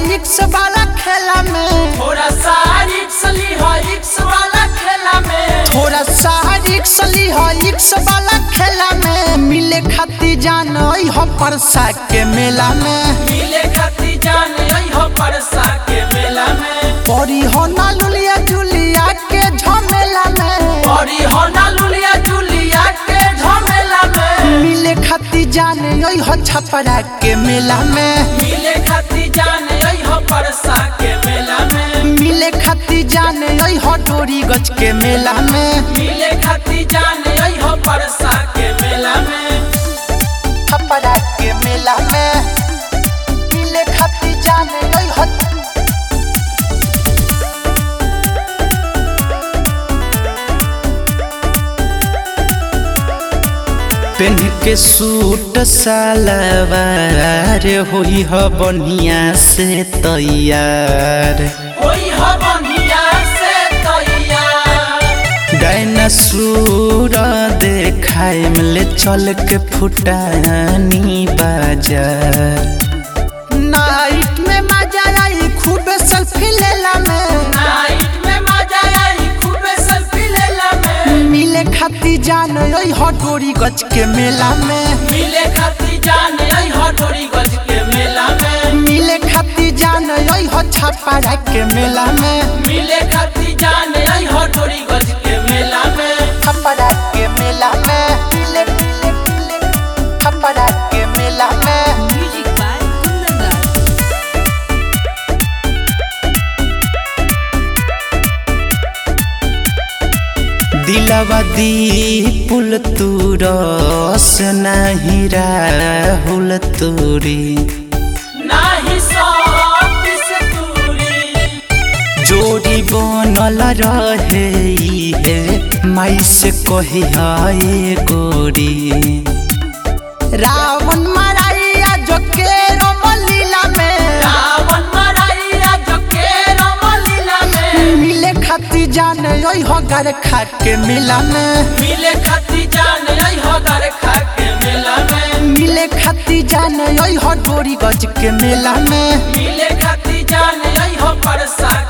रिक्स वाला खेला में थोड़ा सा रिक्स ली हो रिक्स वाला खेला में थोड़ा सा रिक्स ली हो रिक्स वाला खेला में मिले खाती जान हो परसा के मेला में मिले खाती जान आई हो परसा के मेला में परी हो ना लुलिया जुलिया के झमेला में औरी हो ना लुलिया जुलिया के झमेला में मिले खाती जान हो छपरा के मेला में मिले खाती जान आई हो परसा के मेला में मिले खाती जान हो डोरी गज के मेला में मिले खाती जान आई हो परसा के मेला में छपरा के मेला में मिले खाती जान हो पेन के सूट सलवार होई ह बढ़िया से तैयार होई हो बनिया से तैयार डायनासोर देखाए मिले चल के फुटानी बाजार नाइट में मजा आई खूब सेल्फी लेला में नाइट में मजा आई खूबे सेल्फी लेला में मिले खाती जान ओई हटोरी गच के मेला में मिले खाती जान आई हो डोरी गज के मेला में मिले खाती जान ओई हो छापारा के मेला में मिले खाती जान आई हो डोरी गज के मेला में छपरा के मेला में मिले मिले मिले छपरा के मेला में Music by Kundan दिलवा दी पुल तू रस नहीं राहुल तूरी नाही सौंप से दूरी जोड़ी बनल रहे ई है माई से कही हाय गोरी रावण मराइया जो के रोमलीला में रावण मराइया जो के रमलीला में मिले खाती जान ओई हो घर खा के मेला में मिले खाती जान आई हो दर खा के मेला में मिले खाती जान ओई हो डोरी गज के मेला में मिले खाती जान आई हो परसा